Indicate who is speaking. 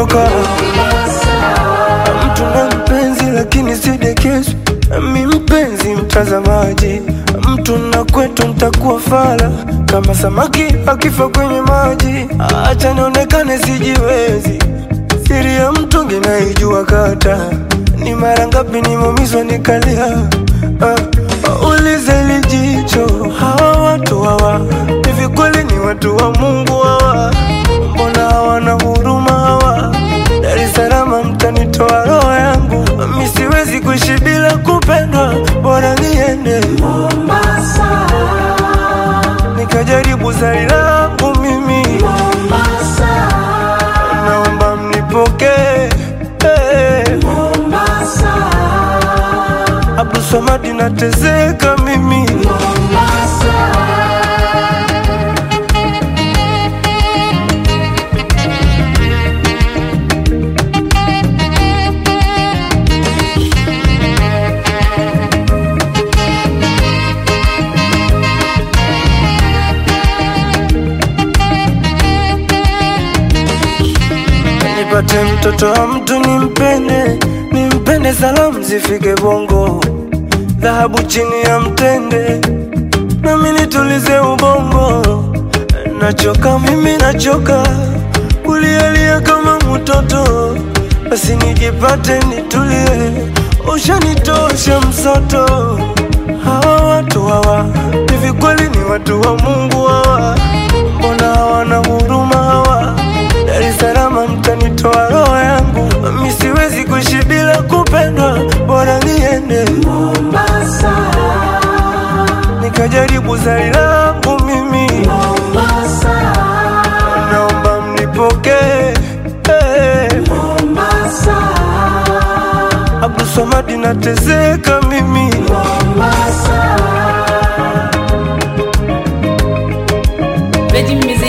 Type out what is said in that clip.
Speaker 1: kutoka mtu na mpenzi lakini sidekesu mi mpenzi mtazamaji mtu na kwetu ntakuwa fala kama samaki akifa kwenye maji acha nionekane sijiwezi siri ya mtungi naijua kata ni mara ngapi nimeumizwa nikalia ah, ulize lijicho hawa watu hawa hivi kweli ni watu wa mungu hawa mbona hawana huruma hawa Dar es Salaam mtanitoa roho yangu mi siwezi kuishi bila kupendwa bora niende
Speaker 2: Mombasa,
Speaker 1: nikajaribu zari langu mimi
Speaker 2: Mombasa,
Speaker 1: naomba mnipokee hey.
Speaker 2: Mombasa,
Speaker 1: Abdulswamad nateseka mimi
Speaker 2: Mombasa.
Speaker 1: nipate mtoto wa mtu nimpende nimpende salamu zifike bongo dhahabu chini ya mtende nami nitulize ubongo nachoka mimi nachoka kulialia kama mtoto basi nijipate nitulie ushanitosha msoto hawa watu hawa hivi kweli ni watu wa mungu hawa mbona hawana huruma hawa Dar es Salaam mtanitoa roho yangu mi siwezi kuishi bila kupendwa bora niende
Speaker 2: Mombasa,
Speaker 1: nikajaribu zari langu mimi
Speaker 2: Mombasa,
Speaker 1: naomba mnipokee hey.
Speaker 2: Mombasa,
Speaker 1: Abdulswamad nateseka mimi
Speaker 2: Mombasa.
Speaker 3: Veggie Music